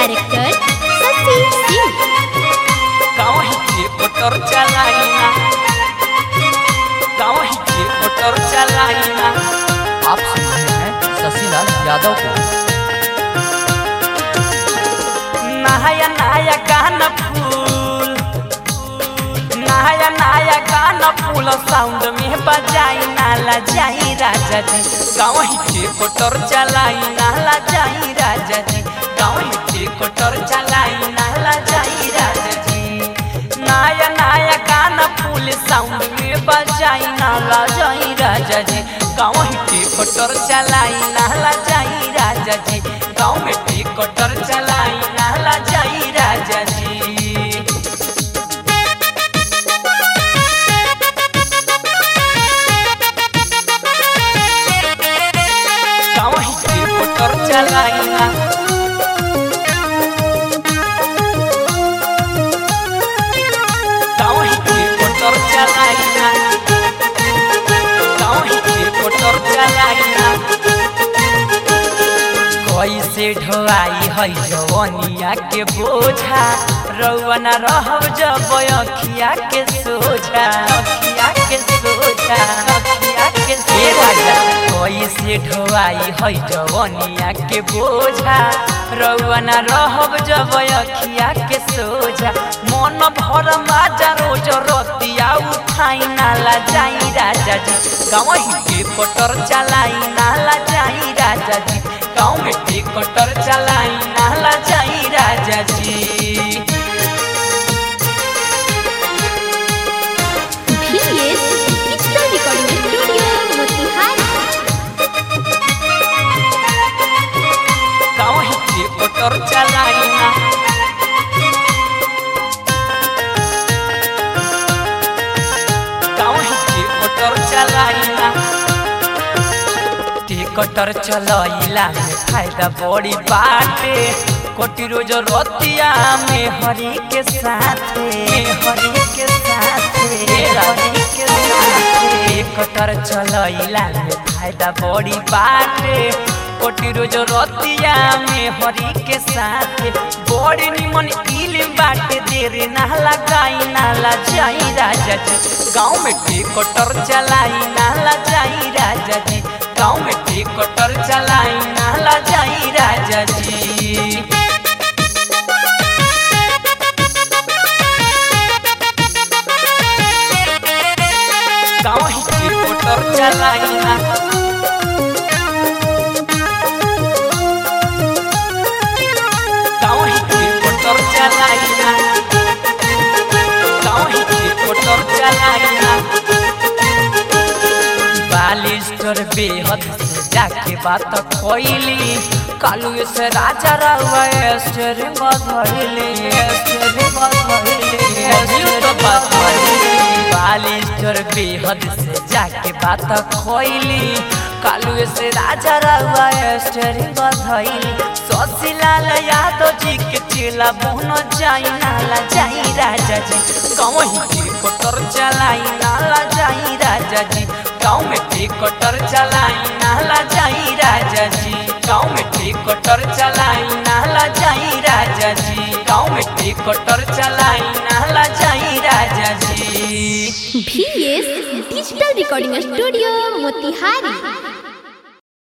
director शशि सिंह गाँव के motor चलाइना गाँव के मोटर चलाइना आप सुन रहे हैं शशिलाल यादव को नया नया गाना फूल नया नया गाना फूल साउंड में बजाई नाला जाई राजा जी गाँव के कोटर चलाई नाला जाई राजा जी गाँव के कोटर चलाई नाला जाई राजा जी नया नया गाना फूल साउंड में बजाई नाला जाई राजा जी गाँव के कोटर चलाई नाला जाई राजा जी गाँव में टी कोटर चलाई नाला जाई राजा जी गाँव के कोटर चलाई ना गाँव के कोटर चलाई ना गाँव के कोटर चलाई ना कैसे ढोआई है जवनिया के बोझा रउआ न रहब जब अखिया के सोझा अखिया के सोझा अखिया के सोझा कैसे ढोआई है जवनिया के बोझा रउआ न रहब जब अखिया के सोझा मन भर माजा रोज रतिया उठाई नाला जाई राजा जी गाँव के कोटर चलाई नाला जाई राजा जी गाँव में टिकटर चलाई नाला जाई राजा जी VS digital recording studio Motihari गाँव ही टिकटर चलाई ना गाँव ही टिकटर चलाई ना टिकटर चलैला में फायदा बड़ी बाटे कोटि रोज रतिया में हरि के साथे हरि के साथे हरि के साथे टिकटर चलैला में फायदा बड़ी बाटे कोटि रोज रतिया में हरि के साथे बड़ी निमन इल बाटे देर ना लगाई नाला जाई राजा जी गाँव में टिकटर चलाई नाला जाई राजा जी गाँव में टिकटर चलाई नाला जाई राजा जी गाँव ही टिकटर चलाई ना गाँव ही टिकटर चलाई ना गाँव ही टिकटर चलाई ना बालिस्टर बेहद से जाके बात खोइली कालू से राजा रहुआ स्टेरिंग धइली स्टेरिंग धइली तो बात बालिस्टर बेहद से जाके बात खोइली कालू से राजा रहुआ स्टेरिंग धइली शशिलाल यादव जी के चेला बोनो जाई नाला जाई राजा जी गाँव ही कोटर चलाई नाला जाई राजा जी गाँव में टिकटर चलाई नाला जाई राजा जी गाँव में टिकटर चलाई नाला जाई राजा जी गाँव में टिकटर चलाई नाला जाई राजा जी VS digital recording studio Motihari